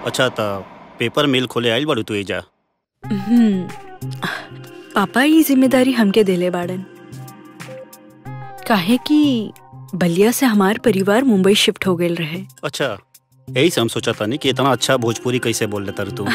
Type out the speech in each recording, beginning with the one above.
अच्छा त पेपर मिल खोले आइल बाड़ू तू एजा हम्म, पापा ई जिम्मेदारी हमके देले बाड़न काहे कि बलिया से हमार परिवार मुंबई शिफ्ट हो गए रहे अच्छा यही से हम सोचा था नहीं कि इतना अच्छा भोजपुरी कैसे बोल लेता तू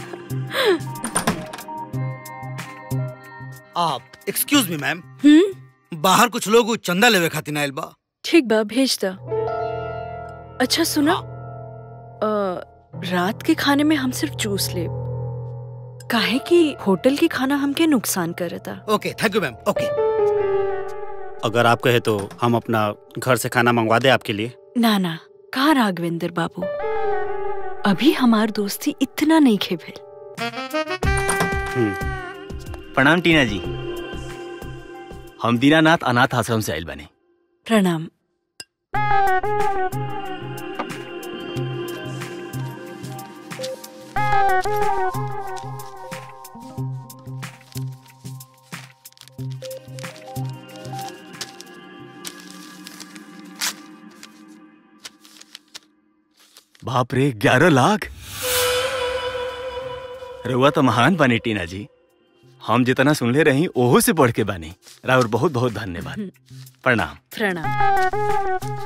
आप एक्सक्यूज मी मैम हम्म बाहर कुछ लोग उ चंदा लेवे खातिर आइल बा ठीक बा भेज दा अच्छा सुना अ, रात के खाने में हम सिर्फ जूस ले काहे कि होटल के खाना हमके नुकसान करता okay thank you ma'am okay अगर आप कहे तो हम अपना घर से खाना मंगवा दे आपके लिए ना ना कहा राघवेंद्र बाबू अभी हमार दोस्ती इतना नहीं खेभेल प्रणाम टीना जी हम दीनानाथ अनाथ आश्रम से आयल बने प्रणाम बाप रे ग्यारह लाख रउआ तो महान बने टीना जी हम जितना सुनले रही ओहो से बढ़ के बानी राउर बहुत बहुत धन्यवाद प्रणाम प्रणाम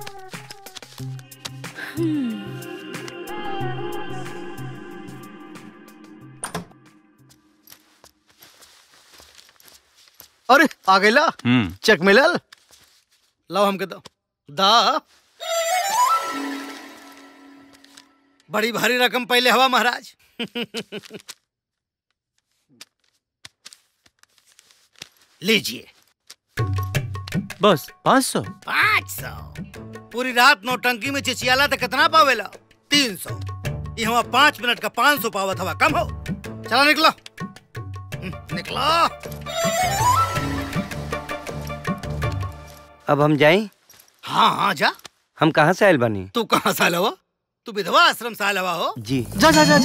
अरे आ गइला हम्म चेक मिलल लाओ हमके दो दा बड़ी भारी रकम पहले हवा महाराज लीजिए बस पाँच सौ पाँच सौ पूरी रात नौटंकी में चिचियाला तो कितना पावेला तीन सौ ये हमारा पाँच मिनट का पाँच सौ पावत हवा कम हो चला निकलो हम्म, निकलो अब हम जाएं हाँ हाँ जा हम कहाँ से आयल बानी तू कहाँ साल हवा तू विधवा आश्रम साल हवा हो जी जा जा जा जा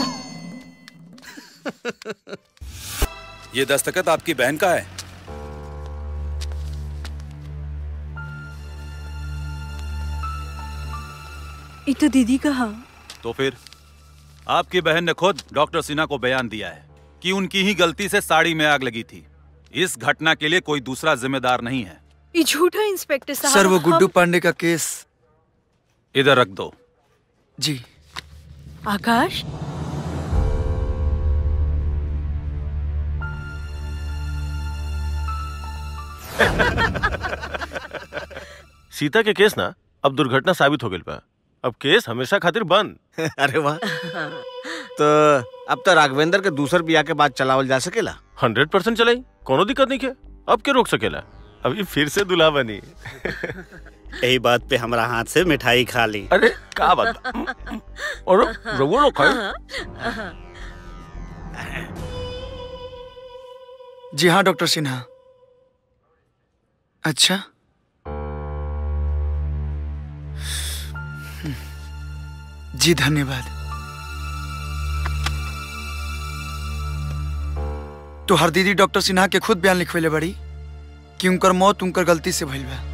ये दस्तखत आपकी बहन का है ये तो दीदी कहा तो फिर आपकी बहन ने खुद डॉक्टर सिन्हा को बयान दिया है कि उनकी ही गलती से साड़ी में आग लगी थी इस घटना के लिए कोई दूसरा जिम्मेदार नहीं है ये झूठा इंस्पेक्टर साहब सर वो हम- गुड्डू पांडे का केस इधर रख दो जी आकाश सीता के केस ना अब दुर्घटना साबित हो गई बा अब केस हमेशा खातिर बंद अरे वाह तो अब तो राघवेंद्र के दूसर बिया के बाद चलावल जा सकेला हंड्रेड परसेंट चलाई कोनो दिक्कत नहीं के अब के रोक सकेला अभी फिर से दुल्हा बनी यही बात पे हमारा हाथ से मिठाई खा ली अरे का बात और रघुआ लोग खाए जी हाँ डॉक्टर सिन्हा अच्छा जी धन्यवाद तो हर दीदी डॉक्टर सिन्हा के खुद बयान लिखवेले बड़ी कि उनकर मौत उनकर गलती से भइल बा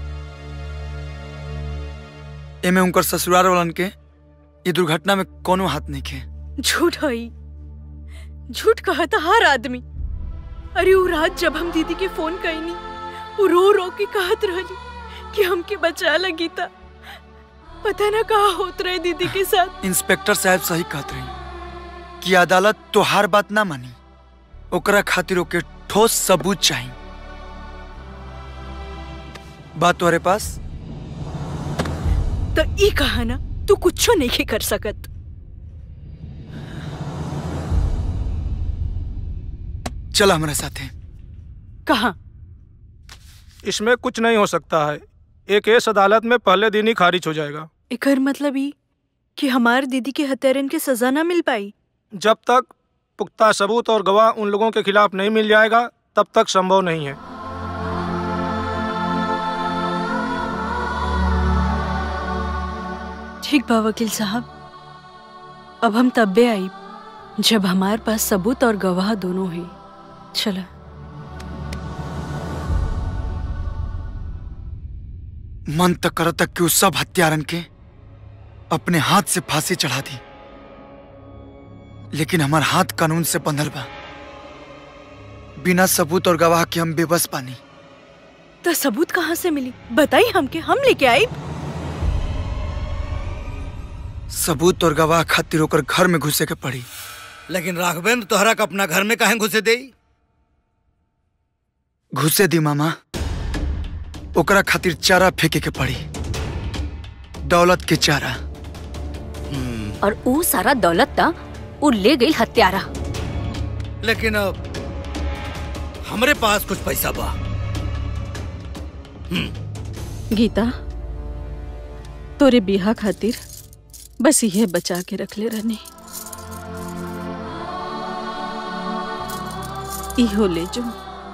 एमे उनकर ससुराल वालन के ये दुर्घटना में कोनो हाथ नहीं खे झूठ हई झूठ कहा था हर आदमी अरे वो रात जब हम दीदी के फोन कईनी वो रो रो के कहत रहली कि हमके बचा लगी था पता ना कहा होत रहे दीदी के साथ इंस्पेक्टर साहब सही कहत रही कि अदालत तो हर बात ना मानी ओकरा खातिर ओके ठोस सबूत चाहिए बात तुम्हारे पास तो ई कहा ना तू कुछो नहीं कर सकत चला हमारे साथ है कहा इसमें कुछ नहीं हो सकता है एक केस अदालत में पहले दिन ही खारिज हो जाएगा एकर मतलब ई कि हमार दीदी के हत्यारन के सजा ना मिल पाई जब तक पुख्ता सबूत और गवाह उन लोगों के खिलाफ नहीं मिल जाएगा तब तक संभव नहीं है ठीक बा वकील साहब अब हम तब्बे आई जब हमारे पास सबूत और गवाह दोनों है चला मन तक कर तक कि उस सब हत्यारन के अपने हाथ से फांसी चढ़ा दी लेकिन हमार हाथ कानून से बंधल बा बिना सबूत और गवाह के हम बेबस पानी तो सबूत कहाँ से मिली बताई हमके हम लेके आई सबूत और गवाह खातिर ओकर घर में घुसे के पड़ी लेकिन राघवेंद्र तोहरा के अपना घर में काहे घुसे दे घुसे दी मामा ओकरा खातिर चारा फेंके के पड़ी दौलत के चारा और ऊ सारा दौलत ता ऊ ले गई हत्यारा लेकिन अब हमरे पास कुछ पैसा बा गीता तोरे बिहा खातिर बस ये बचा के रख ले रहने इहो ले जो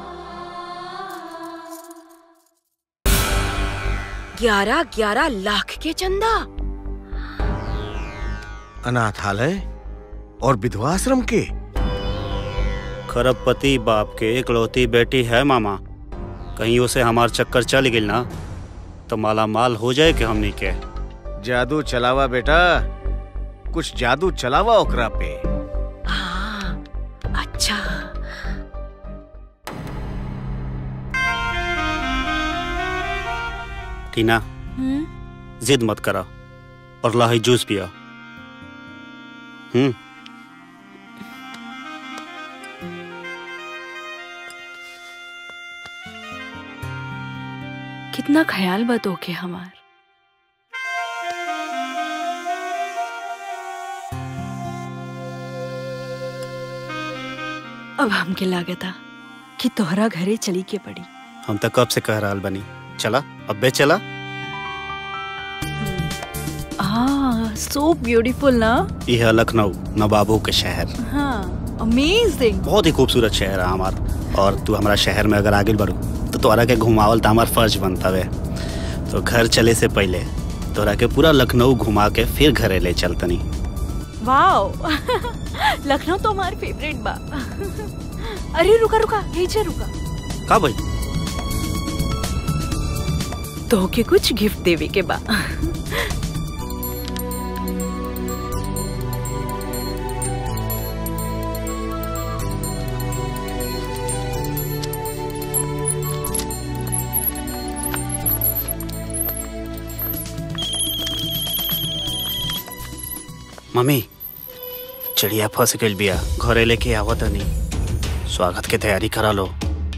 ग्यारह ग्यारह लाख के चंदा अनाथालय और विधवा आश्रम के खरबपति बाप के इकलौती बेटी है मामा कहीं उसे हमार चक्कर चल गई ना तो माला माल हो जाए कि हमनी के जादू चलावा बेटा कुछ जादू चलावा ओकरा पे हाँ अच्छा टीना जिद मत करा और लाही जूस पिया हम्म कितना ख्याल बा के हमार अब हमके लागता कि तोहरा घरे चली के पड़ी हम तो कब से कह रहा बनी चला अबे चला हाँ सो ब्यूटीफुल ना यह है लखनऊ नवाबों के शहर हाँ अमेजिंग बहुत ही खूबसूरत शहर है हमार और तू हमारा शहर में अगर आगे बढ़ू तो तोरा के घुमावल तो हमार फर्ज बनता है तो घर चले से पहले तोरा के पूरा लखनऊ घुमा के फिर घरे ले चलतनी वाओ लखनऊ तो हमार फेवरेट बा अरे रुका रुका यही से रुका का भाई तो के कुछ गिफ्ट देवे के बा मम्मी चिड़िया फंस गई बिया घरे लेके आवत नहीं स्वागत के तैयारी करा लो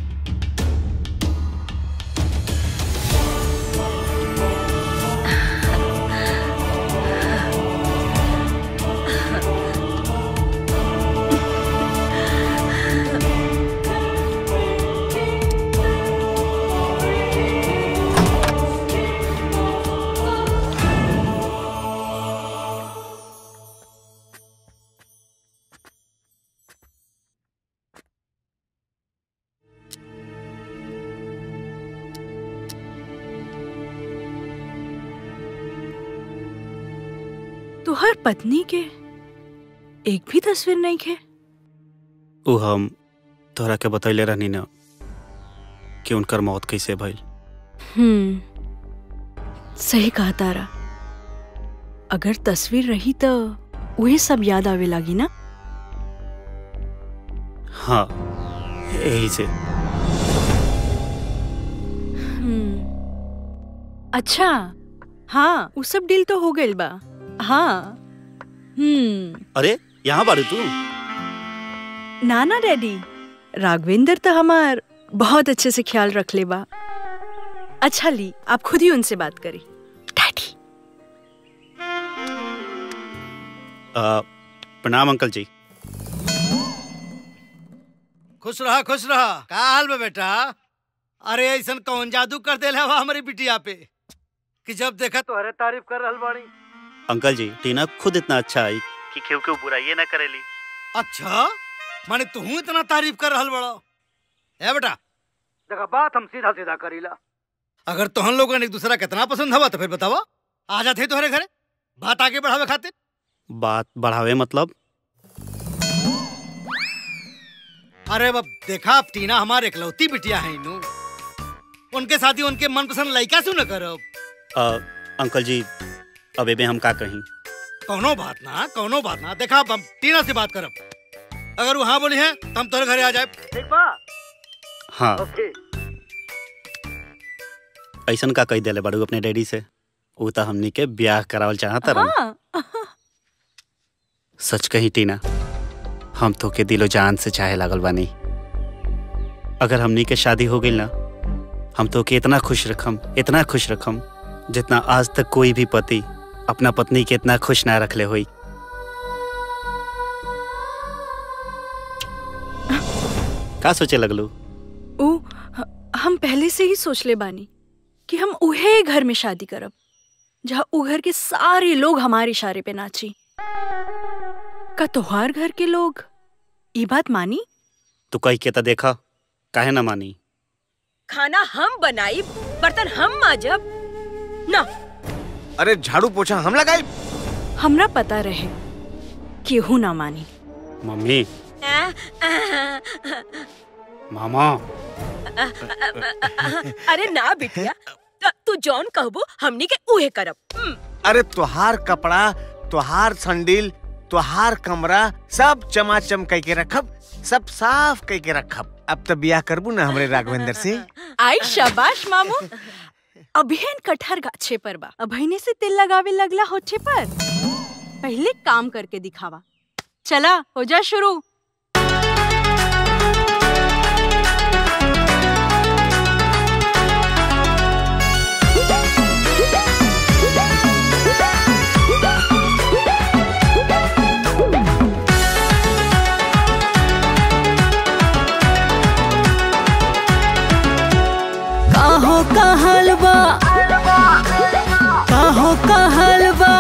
तुहर पत्नी के एक भी तस्वीर नहीं खे उ हम तोहरा के बतैले रहनी ना कि उनकर मौत कैसे भइल हम्म सही कहा तारा अगर तस्वीर रही तो वही सब याद आवे लागी ना हाँ यही से हम्म अच्छा हाँ वो सब डील तो हो गइल बा हाँ हम्म अरे यहाँ बारू तू ना ना डैडी राघवेंद्र तो हमार बहुत अच्छे से ख्याल रख ले बा अच्छा ली आप खुद ही उनसे बात करी डैडी आ, प्रणाम अंकल जी खुश रहा खुश रहा का हाल में बेटा अरे ऐसा कौन जादू कर दे हवा हमारी बिटिया पे कि जब देखा तो अरे तारीफ कर रहल बाड़ी अंकल जी टीना खुद इतना अच्छा आई कि क्यों क्यों बुराई ना करेली अच्छा माने तू इतना तारीफ कर रहल बड़ा है बेटा देखा बात हम सीधा सीधा करीला अगर तोहन लोगों ने एक दूसरा कितना पसंद हवा तो फिर बतावा आ जाते तुम्हारे घरे बात आगे बढ़ावे खातिर बात बढ़ावे मतलब अरे बब देखा अब टीना हमारे इकलौती बिटिया है इनू उनके साथ ही उनके मनपसंद लड़का सुन करब आ, अंकल जी अब एबे हम का कहीं कौनो बात ना कौनो बात ना देखा अब हम टीना से बात करब अगर वो हाँ बोली है तो हम तोरे घरे आ जाए ठीक बा हाँ ऐसन का कह दिले बाड़ू अपने डैडी से ऊ तो हमनी के ब्याह करावल चाहत रहन हाँ सच कही टीना हम तो के दिलो जान से चाहे लागल बानी अगर हमनी के शादी हो गई ना हम तो के इतना खुश रखम इतना खुश रखम जितना आज तक कोई भी पति अपना पत्नी के इतना खुश ना रखले होई का सोचे लगलू ऊ हम पहले से ही सोच ले बानी कि हम उहे घर में शादी करब जहाँ उ घर के सारे लोग हमारे इशारे पे नाची का तोहार घर के लोग ये बात मानी तू कह के तो देखा काहे ना मानी खाना हम बनाई बर्तन हम माजब ना अरे झाड़ू पोछा हम लगाई हमरा पता रहे केहू ना मानी मम्मी मामा अरे ना बिटिया त- तू जौन कहबो हमनी के उहे करब हम्म, अरे तुहार कपड़ा तुहार संडील तुहार कमरा सब चमाचम कह के रखब सब साफ कह के रखब अब तो बियाह करबू ना हमरे राघवेंद्र से आई शाबाश मामू अभिहन कटहर गाछे पर बा अभिने से तिल लगावे लगला होठे पर पहले काम करके दिखावा चला हो जा शुरू काहो का हलवा काहो का हलवा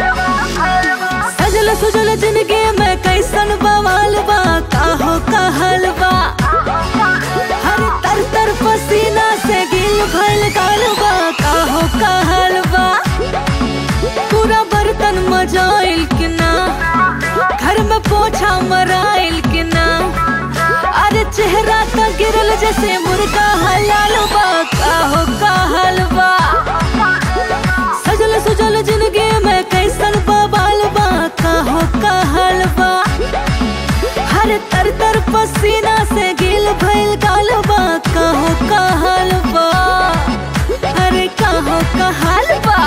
सजल सुजल जिंदगी में कैसन बवाल बा काहो का हलवा हर तर तर पसीना से गिल भल गालबा काहो का हलवा पूरा बर्तन मजाइल कि ना घर में पोछा मराइल कि ना अरे चेहरा तो गिरल जैसे मुर्गा हलाल बा काहो का हलवा सजल सुजल जिंदगी में कैसन बवाल बा काहो का हलवा हर तर तर पसीना से गिल भइल गालबा काहो का हलवा अरे काहो का हलवा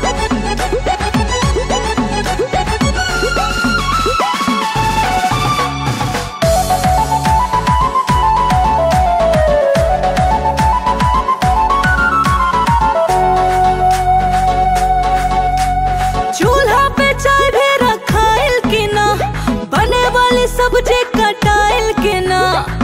चूल्हा पे चाय भी रखाइल कि ना बने वाली सब्जी कटाइल कि ना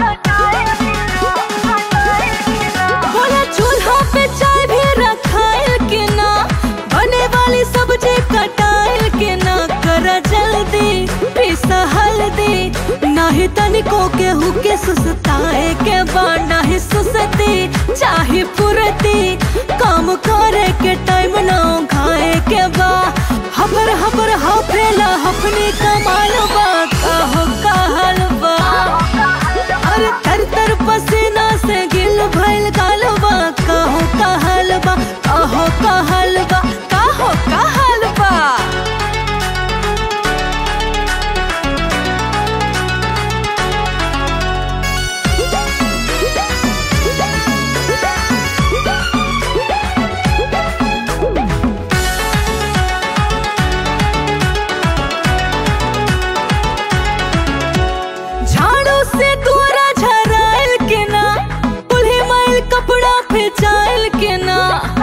बोला चूल्हा पे चाय भी रखाइल कि ना बने वाली सब्जी कटाइल कि ना कर जल्दी पिसा हल्दी नाही तनिको केहू के सुसताए के बा नाही सुसती चाहे पुरती काम करे के टाइम ना खाए के बा हबर हबर हफेला हफनी कमाल बा काहो का हलवा अरे तर तर पसीना से गिल भइल गालबा काहो का हलवा काहो का हलवा काहो का हलवा झाड़ू से तोरा झराइल के ना कुल्हे माइल कपड़ा फेंचाइल के ना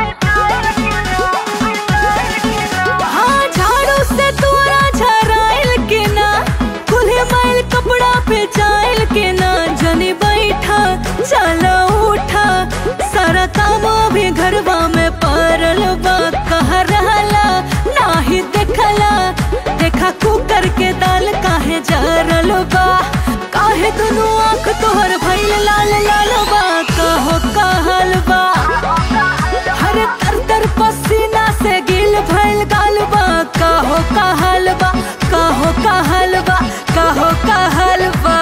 हाँ झाड़ू से तोरा झराइल के ना कुल्हे माइल कपड़ा फेंचाइल के ना जनी बैठा चला उठा सारा काम भी घरवा में परल बा कह रहला नाही देखला देखा कुकर के दाल काहे जरल बा काहे दुनू आंख तोहर भइल लाल लाल बा कहो कहल बा हर तर तर पसीना से गिल भइल गाल बा कहो कहल बा कहो कहल बा कहो कहल बा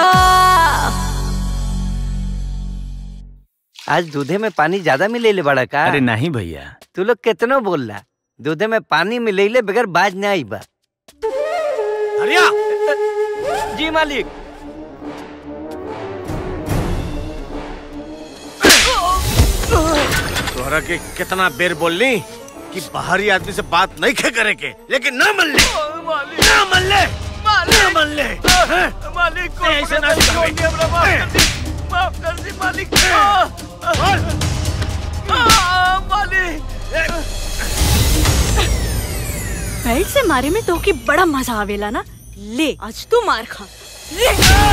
आज दूधे में पानी ज्यादा मिलेले बड़ा का अरे नहीं भैया तू लोग कितनो बोल रहा दूधे में पानी मिलेले बगैर बाज नहीं बा हरिया जी मालिक तोहरा के कितना बेर बोलनी कि बाहरी आदमी से बात नहीं खे करे के लेकिन ना मन ले ना मन ले ना मन ले हैं? मालिक को ऐसे ना छोड़ छोड़ दिया हमरा माफ कर दी माफ कर दी मालिक आ, आ, मालिक बेल्ट से मारे में तो की बड़ा मजा आवेला ना ले आज तू मार खा ले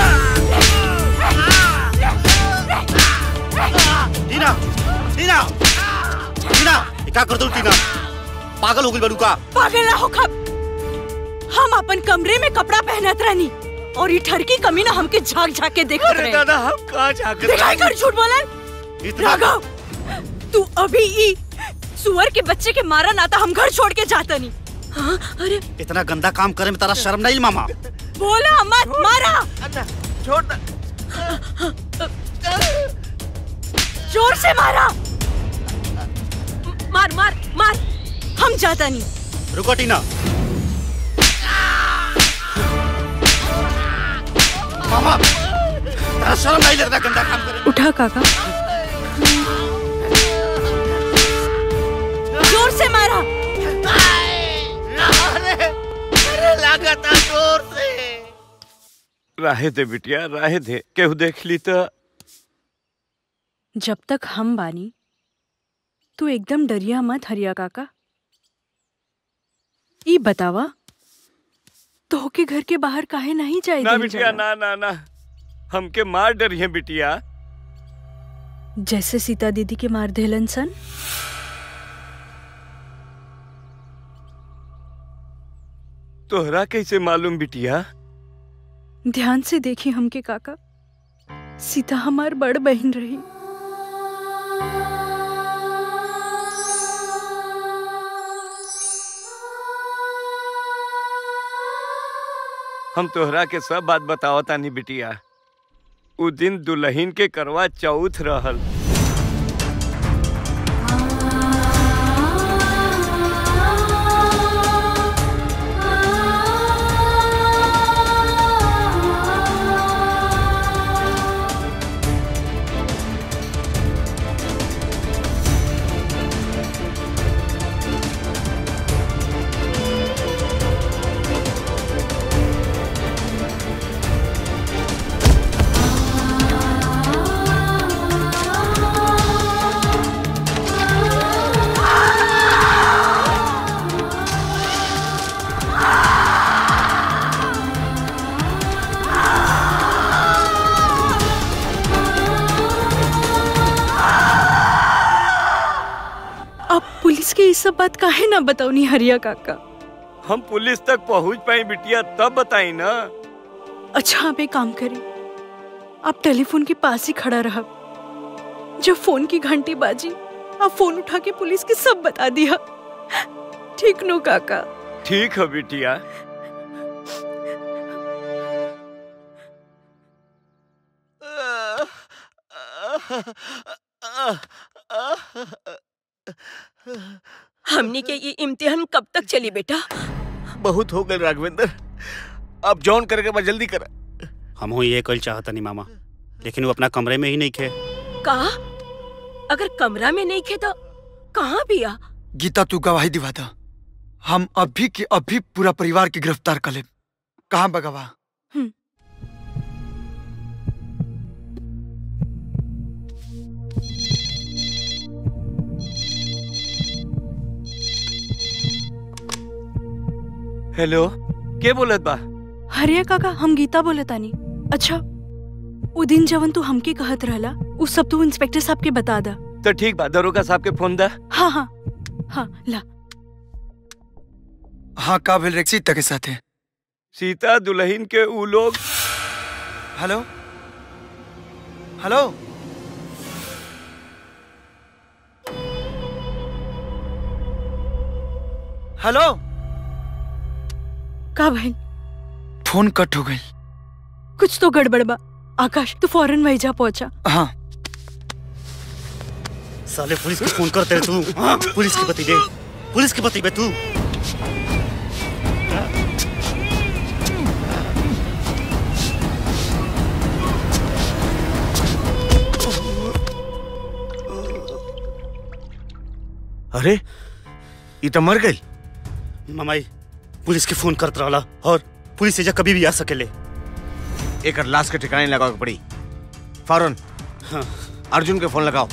टीना टीना टीना ये का कर दो टीना पागल हो गई बड़ू का पागल ना हो खब हम अपन कमरे में कपड़ा पहनत रहनी और ये ठरकी कमी ना हमके झाक झाक के देखत अरे रहे दादा हम कहाँ झाकत दिखाई कर झूठ बोलन इतना राघव तू अभी ई सुअर के बच्चे के मारा ना था हम घर छोड़ के जाता नहीं हाँ अरे इतना गंदा काम करे में तारा शर्म नहीं मामा बोला मत मारा छोड़ दे। जोर से मारा मार मार मार हम जाता नहीं रुको टीना मामा तारा शर्म नहीं लगता गंदा काम करे में? उठा काका जोर से मारा राहे दे बिटिया राहे दे केहू देख ली तो जब तक हम बानी तू एकदम डरिया मत हरिया काका ई बतावा तो के घर के बाहर काहे नहीं जाए ना दिल बिटिया जाला? ना ना ना हमके मार डरिए बिटिया जैसे सीता दीदी के मार देलन सन तोहरा कैसे मालूम बिटिया ध्यान से देखी हमके काका सीता हमार बड़ बहन रही हम तोहरा के सब बात बताओ तानी बिटिया उ दिन दुल्हन के करवा चौथ रहल अब पुलिस के ये सब बात काहे ना बताऊनी हरिया काका हम पुलिस तक पहुंच पाई बिटिया तब बताई ना अच्छा आप एक काम करें आप टेलीफोन के पास ही खड़ा रहा जब फोन की घंटी बाजी आप फोन उठा के पुलिस के सब बता दिया ठीक नो काका ठीक है बिटिया हमनी के ये इम्तिहान कब तक चली बेटा बहुत हो गए राघवेंद्र अब जॉन करके बस जल्दी कर हम हो ये कल चाहता नहीं मामा लेकिन वो अपना कमरे में ही नहीं खे कहा अगर कमरा में नहीं खे तो कहाँ बिया गीता तू गवाही दिवा दा हम अभी के अभी पूरा परिवार के गिरफ्तार कर ले कहाँ बगवा हेलो के बोलत बा हरिया काका हम गीता बोले तानी अच्छा उ दिन जवन तू हमके कहत रहला उ सब तू इंस्पेक्टर साहब के बता दा तो ठीक बा दरोगा साहब के फोन दा हाँ हाँ हाँ ला हाँ का भेल रेक्सी तक के साथे सीता दुल्हन के उ लोग हेलो हेलो हेलो का भाई फोन कट हो गई कुछ तो गड़बड़ बा आकाश तू फौरन वही जा पहुंचा हाँ साले पुलिस को फोन करते तू हाँ, पुलिस की पति दे पुलिस की पति बे तू अरे ये तो मर गई ममाई पुलिस के फोन करत रहला और पुलिस एजा कभी भी आ सकेले एक लाश के ठिकाने लगाओ के पड़ी फौरन हाँ। अर्जुन के फोन लगाओ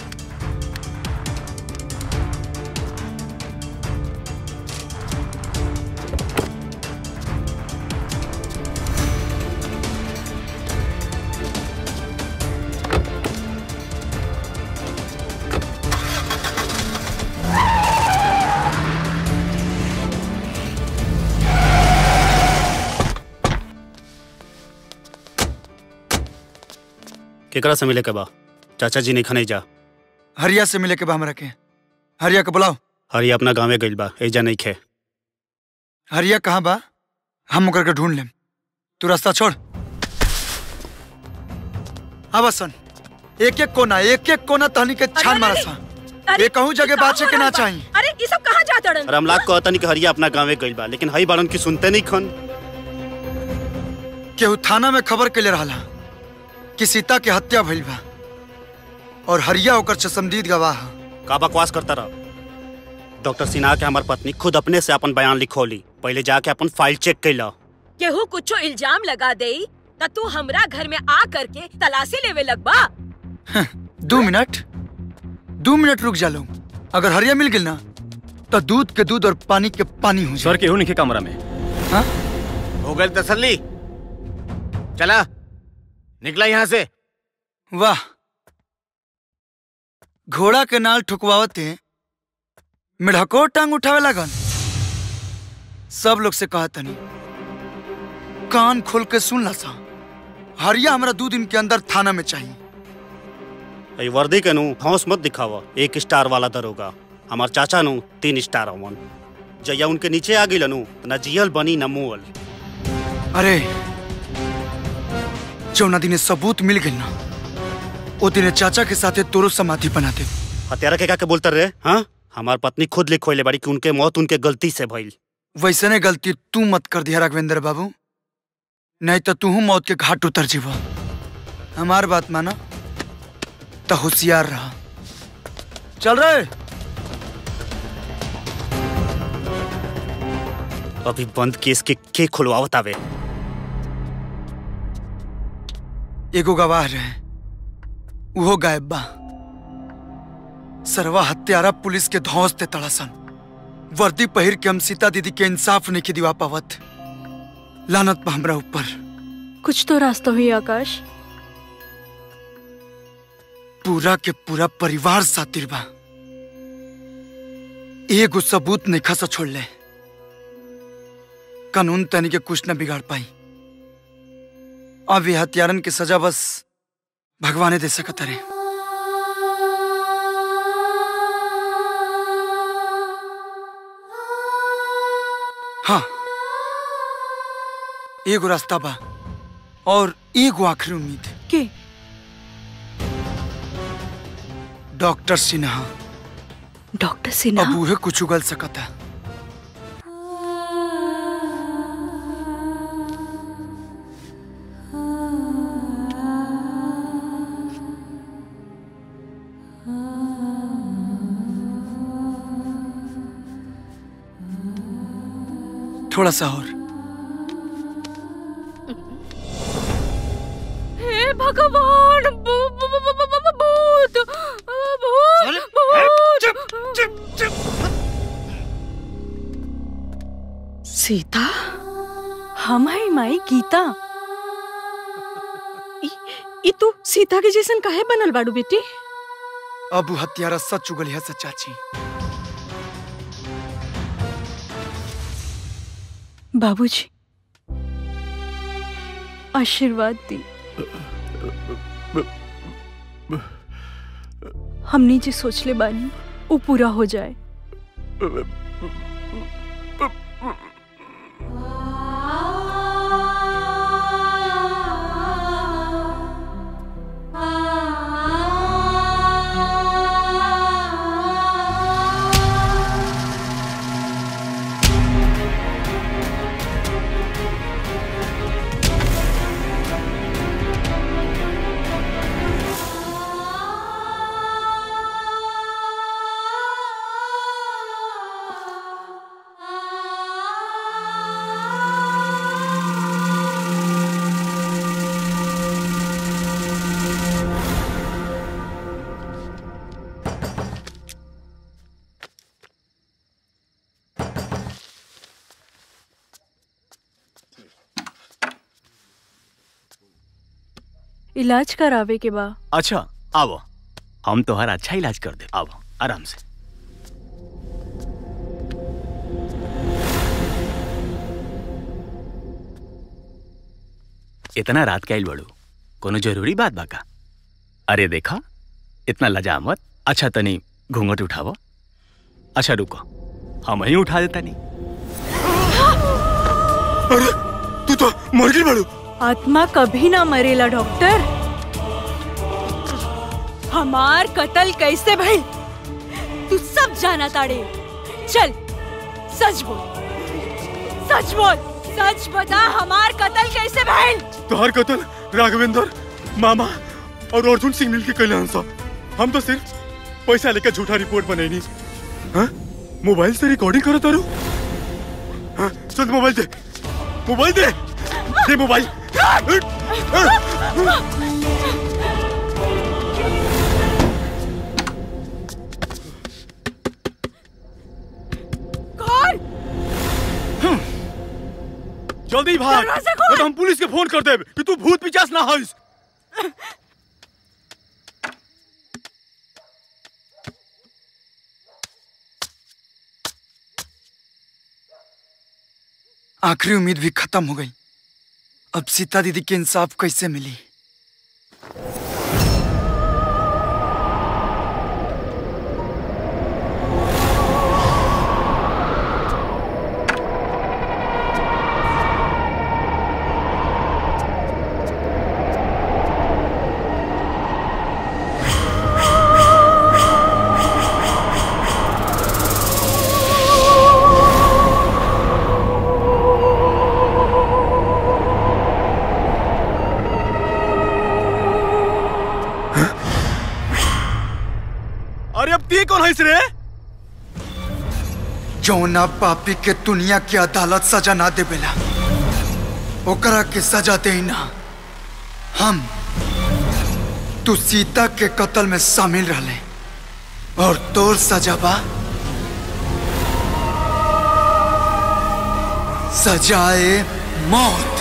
केकरा से मिले के बा चाचा जी नहीं खने जा हरिया से मिले के बा हमरा के हरिया के बुलाओ हरी अपना गाँवे गइल बा एजा नहीं खे हरिया कहाँ बा हम ओकर के ढूंढ लेम तू रास्ता छोड़ अब सन एक एक कोना एक एक कोना तहनी के छान मारा सा अरे, ये कहूँ जगह कहाँ बात के हो ना रहल बा? चाहिए अरे ये सब कहाँ जात अड़न और हम लाख कहतनी कि हरिया अपना गाँवे गइल बा लेकिन हई बाड़न की सुनते नहीं खन केहू थाना में खबर के ले रहा कि सीता के हत्या भइल बा और हरिया ओकर चसमदीद गवाह ह। का बकवास करता रहा डॉक्टर सिन्हा के हमार पत्नी खुद अपने से अपन बयान लिखोली पहले जाके अपन फाइल चेक कैला केहू कुछो इल्जाम लगा दे त तू हमरा घर में आ करके तलाशी लेवे लगबा दो मिनट दो मिनट रुक जा लो अगर हरिया मिल गिल ना तो दूध के दूध और पानी के पानी हो सर केहू नहीं कमरा में हो गई तसल्ली चला निकला यहाँ से वाह घोड़ा के नाल ठुकवावते मिढ़को टांग उठावे लगन सब लोग से कहा तनी कान खोल के सुन ला सा हरिया हमरा दो दिन के अंदर थाना में चाहिए ई वर्दी के नु हौस मत दिखावा एक स्टार वाला दरोगा हमार चाचा नु तीन स्टार अवन जया उनके नीचे आ गई नु न जियल बनी न मुअल अरे जौना दिने सबूत मिल गई ना ओ दिने चाचा के साथे तोरो समाधि बना दे हत्यारा के का के बोलते रहे हाँ हमार पत्नी खुद लिखोले बाड़ी कि उनके मौत उनके गलती से भइल वैसने गलती तू मत कर दिया राघवेंद्र बाबू नहीं तो तू मौत के घाट उतर जीवा हमार बात माना तो होशियार रहा चल रहे अभी बंद केस के के खुलवावत आवे एगो गवाह रहे उहो गायब बा सरवा हत्यारा पुलिस के धौस ते तड़ासन वर्दी पहिर के हम सीता दीदी के इंसाफ नहीं के दिवा पावत लानत बा हमरा ऊपर कुछ तो रास्ता हुई आकाश पूरा के पूरा परिवार सातिर बा एगो सबूत नहीं खसा छोड़ ले कानून तनी के कुछ न बिगाड़ पाई अब ये हत्यारन की सजा बस भगवाने दे सकत रे हाँ एगो रास्ता बा और एगो आखिरी उम्मीद के डॉक्टर सिन्हा डॉक्टर सिन्हा अब उहे कुछ उगल सकता थोड़ा सा और हे भगवान भू- भू- भू- भू- भू- भू- भूत भूत भूत सीता हम है माई गीता ई- ई तू सीता के जैसन काहे बनल बाड़ू बेटी अब उ हत्यारा सच उगल है सचाची बाबूजी आशीर्वाद दी हमने जो सोच ले बानी वो पूरा हो जाए इलाज करावे के बा अच्छा आओ हम तोहर अच्छा इलाज कर दे आओ आराम से इतना रात के आइल बड़ू कोनो जरूरी बात बा का अरे देखा इतना लजा मत अच्छा तनी घूंघट उठावो अच्छा रुको हम ही उठा देता नहीं अरे तू तो मर गई बड़ू आत्मा कभी ना मरेला डॉक्टर हमार कत्ल कैसे भइल तू सब जाना ताड़े चल सच बोल सच बोल सच बता हमार कत्ल कैसे भइल तोहर कतल राघवेंद्र मामा और अर्जुन सिंह मिल के कल्याण साहब हम तो सिर्फ पैसा लेकर झूठा रिपोर्ट बनैनी हाँ? मोबाइल से रिकॉर्डिंग करत तारू हाँ? चल मोबाइल दे मोबाइल दे दे मोबाइल कौन जल्दी भाग दरवाजा नहीं तो हम पुलिस के फोन कर देब कि तू भूत पिचास ना हइस आखिरी उम्मीद भी खत्म हो गई अब सीता दीदी के इंसाफ कैसे मिली अरे अब ती कौन हइस रे जौना पापी के दुनिया की अदालत सजा ना देवेला ओकरा के सजा दे ना हम तू सीता के कत्ल में शामिल रहले और तोर सजा बा सजाए मौत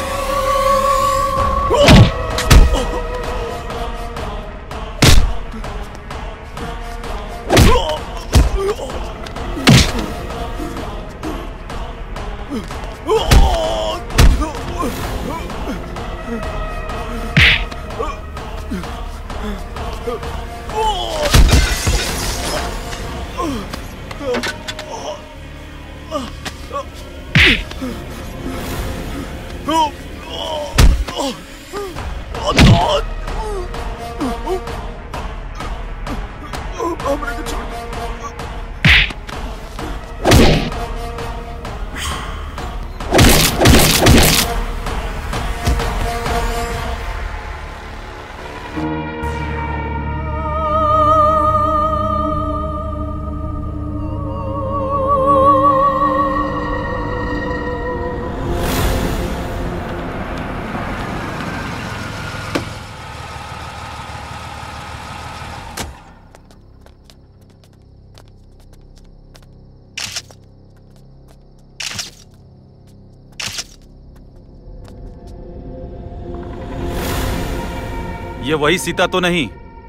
ये वही सीता तो नहीं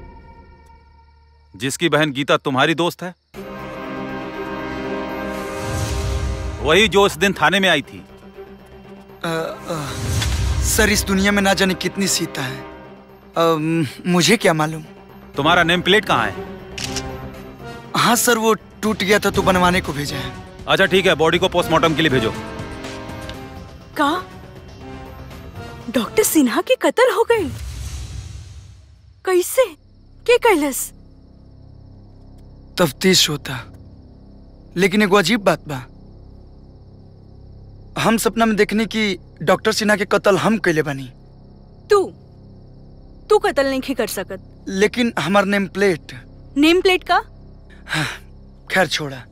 जिसकी बहन गीता तुम्हारी दोस्त है वही जो उस दिन थाने में आई थी अ, अ, सर इस दुनिया में ना जाने कितनी सीता है अ, मुझे क्या मालूम तुम्हारा नेम प्लेट कहाँ है हाँ सर वो टूट गया था तो बनवाने को भेजा है अच्छा ठीक है बॉडी को पोस्टमार्टम के लिए भेजो का डॉक्टर सिन्हा की कत्ल हो गई कैसे के कैलस तफ्तीश होता लेकिन एगो अजीब बात बा हम सपना में देखने की डॉक्टर सिन्हा के कत्ल हम कैले बानी तू तू कत्ल नहीं कर सकत लेकिन हमार नेम प्लेट नेम प्लेट का खैर छोड़ा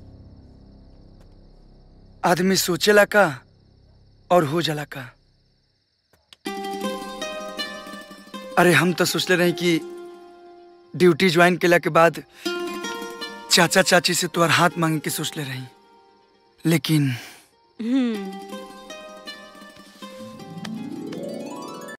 आदमी सोचेला का और हो जाला का अरे हम तो सोचले रहे कि ड्यूटी ज्वाइन केला के बाद चाचा चाची से तोहर हाथ मांगे के सोचले रही लेकिन हम्म